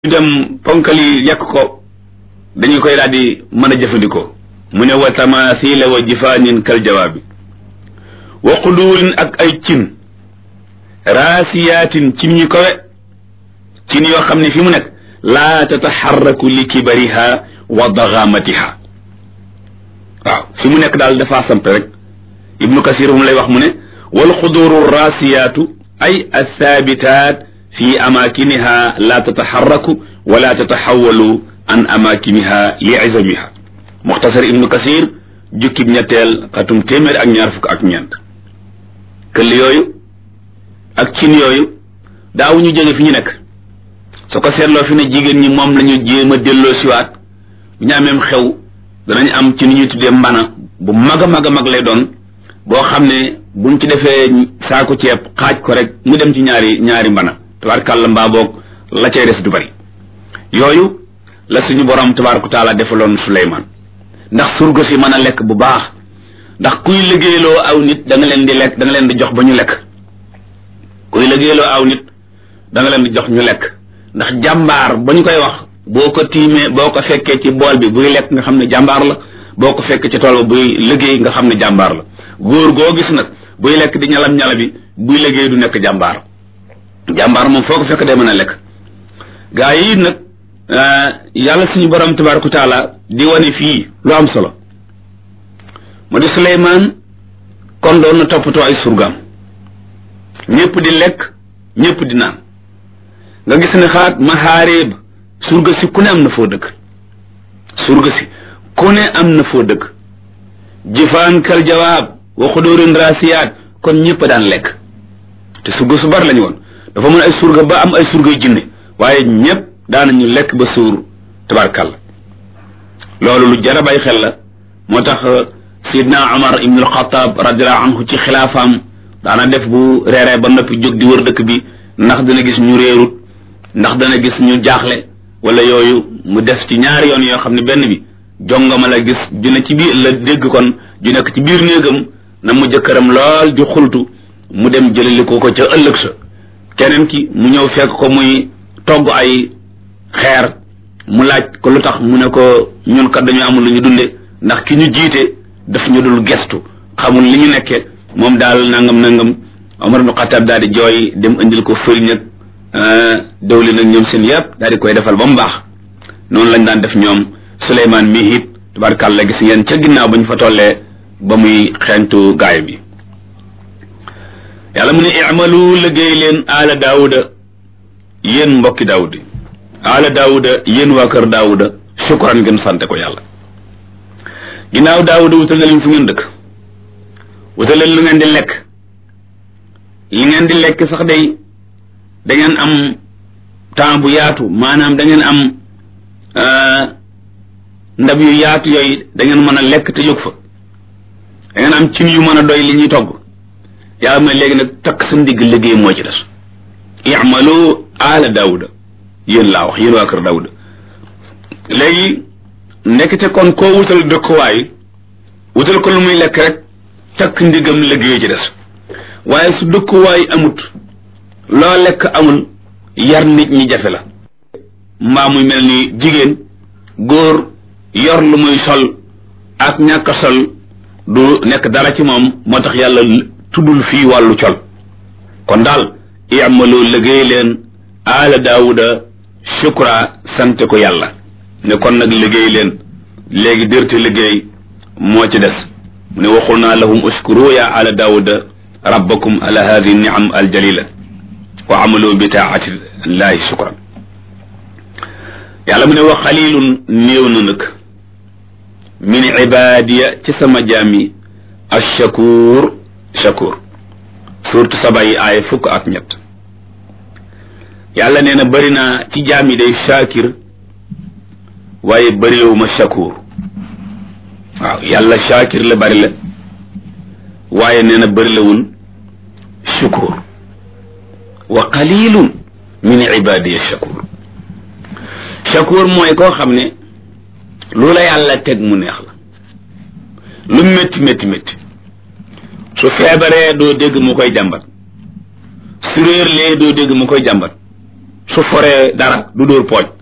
ñu dem ponkal yi yàq ko dañu koy daal di mën a jëfandikoo mu ne wa tamathila wa jifaanin kal jawaabi wa quduurin ak ay cin raasiyaatin cin ñu kowe cin yoo xam ne fi mu nekk laa tataxarraku li kibariha wa daxaamatiha waaw fi mu nekk daal dafa samp rek ibnu kasir mu lay wax mu ne wal xuduuru raasiyaatu ay athaabitaat fi amaakiniha laa tataxarraku wala tataxawalu an amaakiniha li izamiha muxtasar ibnu kasir jukkib ñetteel xatum téeméer ak ñaar fukk ak ñeent këll yooyu ak cin yooyu daaw ñu jóge fi ñu nekk su ko seetloo fi ne jigéen ñi moom lañu jéem a delloo siwaat bu ñu ameem xew danañ am ci ni ñuy tuddee mbana bu mag a mag a mag lay doon boo xam ne buñ ci defee saako ceeb xaaj ko rek mu dem ci ñaari ñaari mbana tabaarkàlla mbaa boog la cay des du bari yooyu la suñu borom tabaaraka taala defaloon Suleymaan ndax surga si mën a lekk bu baax ndax kuy liggéeyloo aw nit da nga leen di lekk da nga leen di jox ba ñu lekk kuy liggéeyloo aw nit da nga leen di jox ñu lekk ndax jàmbaar ba ñu koy wax boo ko tiimee boo ko fekkee ci bool bi buy lekk nga xam ne jàmbaar la boo ko fekkee ci tool ba buy liggéey nga xam ne jàmbaar la góor goo gis nag buy lekk di ñalam ñala bi buy liggéey du nekk jàmbaar jàmbaar moom foo ko fekk day mën a lekk gaa yi nag yàlla suñu borom tabaaraka taala di wane fii lu am solo mu di Suleymaan kon doon na toppatoo ay surgaam ñëpp di lekk ñëpp di naan nga gis ne xaat maxaareeb surga si ku ne am na foo dëkk surga si ku ne am na foo dëkk jifaan kal jawaab wa xudóorin raasiyaat kon ñëpp daan lekk te surga su bari lañu woon dafa mën ay surga ba am ay surgay jinne waaye ñëpp daanañu lekk ba suur tabarkàlla loolu lu jar a bàyyi xel la moo tax sidna Umar ibn al-Khattab radiyallahu anhu ci xilaafaam daana def bu reeree ba noppi jóg di wër dëkk bi ndax dana gis ñu réerut ndax dana gis ñu jaaxle wala yooyu mu def ci ñaari yoon yoo xam ne benn bi jongama la gis ju ne ci biir la dégg kon ju nekk ci biir néegam na mu jëkkëram lool di xultu mu dem jëlali ko ko ca ëllëg sa keneen ki mu ñëw fekk ko muy togg ay xeer mu laaj ko lu tax mu ne ko ñun kat dañu amul lu ñu dunde ndax ki ñu jiite daf ñu dul gestu xamul li ñu nekke moom daal nangam nangam Omar ibn Khattab daal di jooy dem indil ko fëriñ ak dawlin ak ñoom seen yëpp daal di koy defal ba mu baax noonu lañ daan def ñoom Suleymaan mi it tabarkàlla gis ngeen ca ginnaaw ba ñu fa tollee ba muy xeeñtu gaay bi yàlla mu ne i'malu liggéey leen aala daawuda yéen mbokki daawud yi aala daawuda yéen waa kër daawuda shukran ngeen sante ko yàlla ginnaaw daawuda wutal na leen fu ngeen dëkk wutal leen lu ngeen di lekk li ngeen di lekk sax day da ngeen am temps bu yaatu maanaam da ngeen am ndab yu yaatu yooyu da ngeen mën a lekk te jóg fa da ngeen am cin yu mën a doy li ñuy togg yàlla mu ne léegi nag takk sa ndigg liggéey moo ci des i'malu ala daawuda yéen laa wax yéen waa kër daawuda léegi ndekete kon koo wutal dëkkuwaay wutal ko lu muy lekk rek takk ndigam liggéey ci des waaye su dëkkuwaay amut loo lekk amul yar nit ñi jafe la mbaa muy mel ni jigéen góor yor lu muy sol ak ñàkk sol du nekk dara ci moom moo tax yàlla tuddul fii wàllu col kon daal i'malu liggéey leen aala daawuda shukra sante ko yàlla ne kon nag liggéey leen léegi dërte liggéey moo ci des mu ne waxul naa lahum uskuru ya ala daawuda rabbakum ala hadihi niam aljalila wa amalu bi taati llahi shukran yàlla mu ne wa xalilun néew na nag min ibadiya ci sama jaami ashakur shakur surtout saba yi aaya fukk ak ñett yàlla nee na bëri naa ci jaam yi day shakir waaye bëriwuma shakur waaw yàlla shakir la bëri la waaye nee na bëri lawul shukur wa qalilun min ibadiya shakur shakur mooy koo xam ne lu la yàlla teg mu neex la lu métti métti métti su feebaree doo dégg mu koy jàmbat su réer lee doo dégg mu koy jàmbat su foree dara du dóor pooj